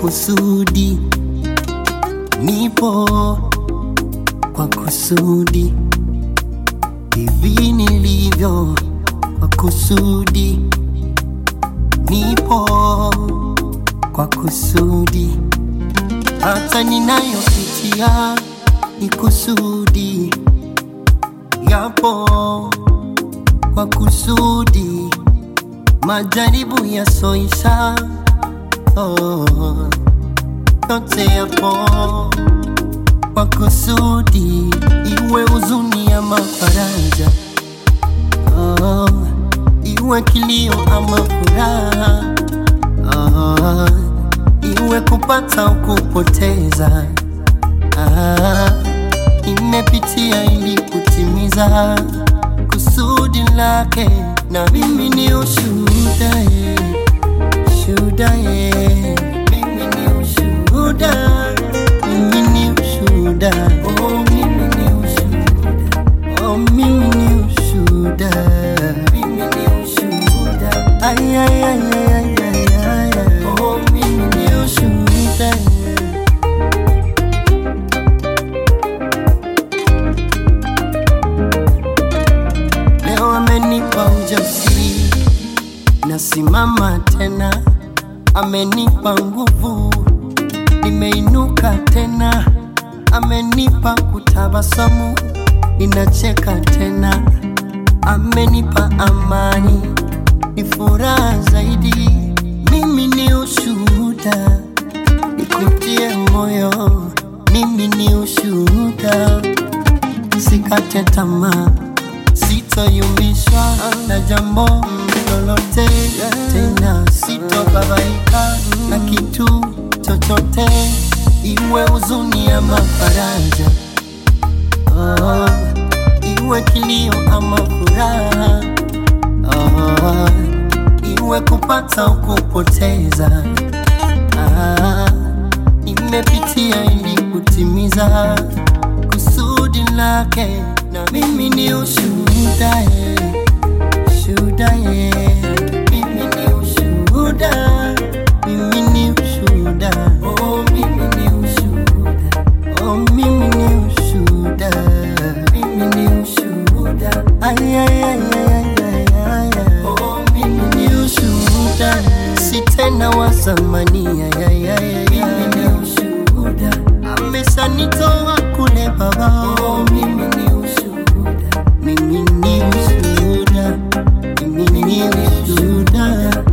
kusudi, nipo kwa kusudi, hivi nilivyo kwa kusudi, nipo kwa kusudi, hata ninayopitia ni kusudi, yapo kwa kusudi, majaribu yasoisha oh, yote yapo kwa kusudi, iwe huzuni ama faraja oh, iwe kilio ama furaha oh, iwe kupata au kupoteza ah, imepitia ili kutimiza kusudi lake, na mimi ni ushuhuda eh, shuhuda eh, mimi ni ushuhuda, mimi ni ushuhuda, oh mimi ni ushuhuda, oh mimi ni ushuhuda, mimi ni ushuhuda, ay ay ay ay ay ay ay, ay. oh mimi ni ushuhuda. Leo amenipa ujasiri, nasimama tena, amenipa nguvu, nimeinuka tena, amenipa kutabasamu, ninacheka tena, amenipa amani, ni furaha zaidi. Mimi ni ushuhuda, nikutie moyo, mimi ni ushuhuda, sikate tamaa sitoyumbishwa na jambo lolote tena, sitobabaika na kitu chochote, iwe huzuni ama faraja, oh, iwe kilio ama furaha, oh, iwe kupata au kupoteza, ah, nimepitia ili kutimiza kusudi lake, na mimi ni ushuhuda eh, shuhuda eh, mimi ni ushuhuda, mimi ni ushuhuda, oh mimi ni ushuhuda, oh mimi ni ushuhuda, mimi ni ushuhuda, ay ay ay ay ay ay ay, oh mimi ni ushuhuda, si tena wa zamani, ay ay ay ay, mimi ni ushuhuda, ameshanitoa kule baba, oh mimi ni ushuhuda, mimi ni ushuhuda, mimi ni ushuhuda.